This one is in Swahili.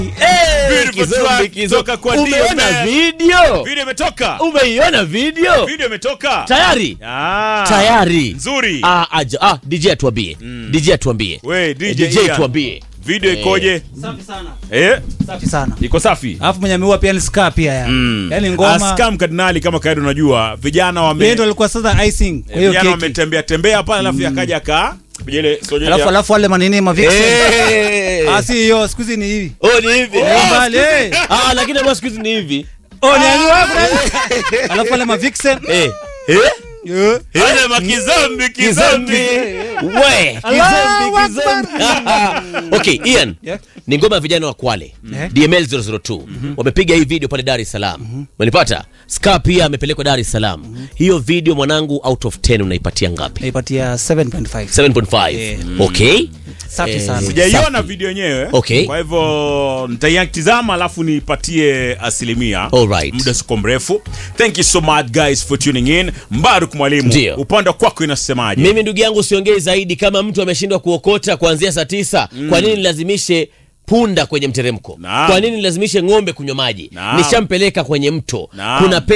Beautiful Kizombi, track kizombi. toka kwa Umeona DMX. video? Video imetoka. Umeiona video? Video imetoka. Tayari? Ah. Tayari. Nzuri. Ah, aja. Ah, DJ atuambie. DJ atuambie. We, DJ DJ Ian. tuambie. Video ikoje? Safi sana. Eh? Safi sana. Iko safi. Alafu mwenye ameua pia ni ska pia ya. Yaani ngoma. Askam Kardinali kama kawaida unajua vijana wame Yeye ndo alikuwa sasa icing kwa hiyo vijana keki. wametembea tembea pale alafu yakaja ka ile sojele Alafu alafu wale manini ma vixen. Eh. Ah si hiyo siku hizi ni hivi. Oh, ni hivi. Ni mbali. eh. Ah, lakini ambao siku hizi ni hivi. Oh ni hivi wapi? Alafu wale ma vixen. Eh. Eh? Eh. ile makizambi Kizambi. kizambi. We, Allahu kizambi, kizambi. Okay, Ian. Yeah. Ni ngoma ya vijana wa Kwale. Eh. DML 002. Wamepiga hii video pale Dar es Salaam. Umenipata? Ska pia amepelekwa Dar es Salaam. Hiyo video mwanangu out of 10 unaipatia ngapi? Naipatia 7.5. 7.5. Eh. Okay. Safi Eh, sana. Sijaiona Safi. video yenyewe. Okay. Kwa hivyo nitaitazama alafu nipatie asilimia. Alright. Muda siko mrefu. Thank you so much guys for tuning in. Mbaruk mwalimu. Ndio. Upande wa kwako inasemaje? Mimi ndugu yangu siongei zaidi. Kama mtu ameshindwa kuokota kuanzia saa tisa, kwa nini nilazimishe punda kwenye mteremko? Naam. Kwa nini nilazimishe ng'ombe kunywa maji? Naam. Nishampeleka kwenye mto. Naam. Kuna